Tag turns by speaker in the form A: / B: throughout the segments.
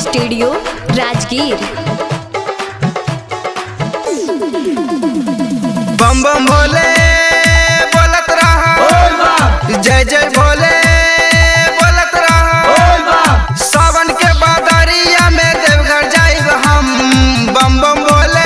A: studio Rajgir
B: बम बम भोले बोलत रहा जय जय भोले बोलत रहा सावन के बादरिया में देवघर जाइब हम बम बम भोले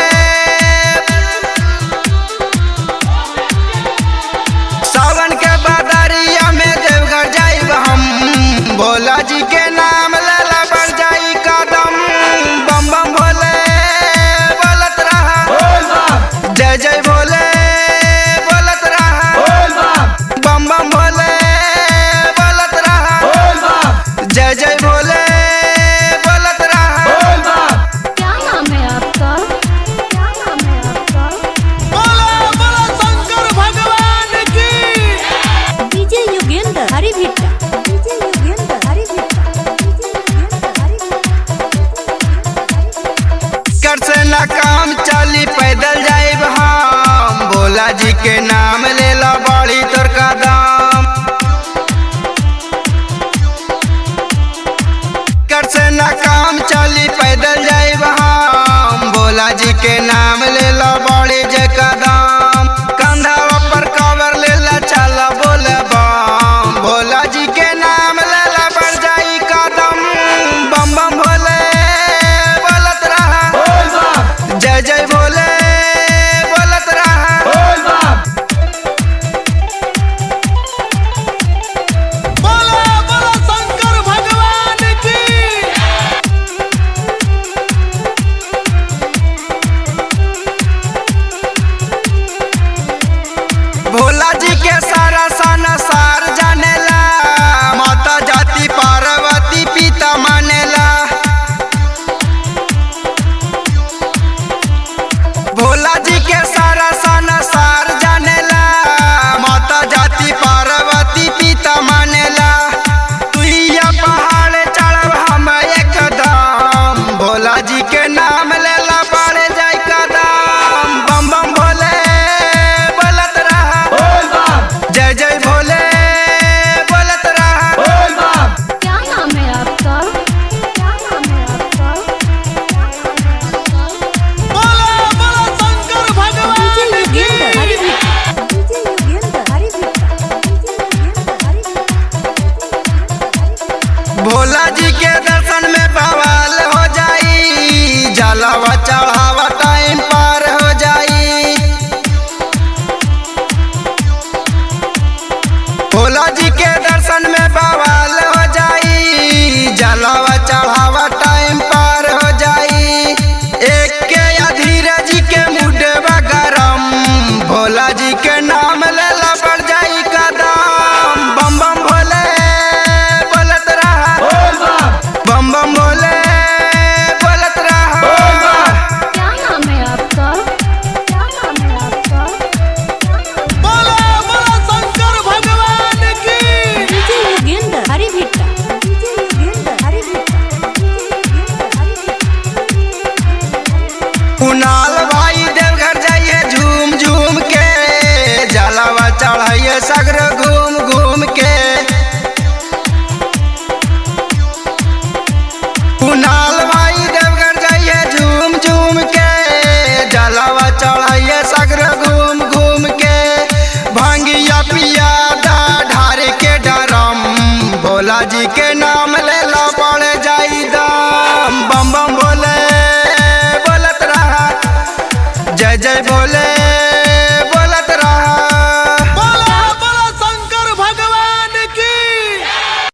B: सावन के बादरिया में देवघर जाइब हम भोला जी के नाम लेला बढ़ जाई कदम बम बम भोले बोलत रहा जय जय भोले बोलत रहा बम बम भोले बोलत रहा जय जय भोले बोलत रहा
A: क्या नाम है आपका क्या नाम है आपका DJ Yogendra Hari Bhitta DJ Yogendra Hari Bhitta DJ Yogendra Hari
B: कर से ना काम चली पैदल जाइब हम भोला जी के नाम ले ला बड़ी तोर कदम कर से ना काम चली पैदल जाइब हम भोला जी के नाम ले ला बड़ी जे कदम कंधा पर कवर ले ला चला बोले बम भोला जी के नाम ले ला बढ़ जाई कदम बम बम भोले बोलत रहा जय जय भोले बोलत रहा भोला जी के सारा सन सार जानेला माता जाति पार्वती पिता मानेला भोला जी के सारा सन सार जानेला माता जाति पार्वती पिता मानेला तुइया पहाड़ चढ़ब हम एकदम भोला जी के नाम लेला पड़े जाय कदम बम बम भोले बोलत रहा जय जय भोले बोलत रहा
A: क्या नाम है आपका क्या नाम है आपका DJ Yogendra Hari Bhitta DJ Yogendra Hari Bhitta DJ Yogendra Hari
B: Bhola ji के दर्शन में बवाल हो जाई जलावा चढ़ावा टाइम पार हो जाई भोला जी के दर्शन में बवाल हो जाई जलावा चढ़ावा टाइम पार हो जाई एक के धीरज के मुडवा गरम भोला जी के नाम लेला बढ़ जाई कदम बम बम भोले बोलत रहा बम बम भोले बोलत रहा
A: क्या नाम है आपका क्या नाम है आपका DJ Yogendra Hari Bhitta DJ Yogendra Hari Bhitta DJ Yogendra Hari
B: Kunal भाई देवघर जाइए झूम झूम के जलावा चढ़ाइए सगर घूम घूम के कुणाल भाई देवघर जाइए झूम झूम के जलावा चढ़ाइए सगर घूम घूम के भांगिया पिया दा ढारे के डरम भोला जी के नाम लेला पड़ जाई दम बम बम भोले बोलत रहा जय जय भोले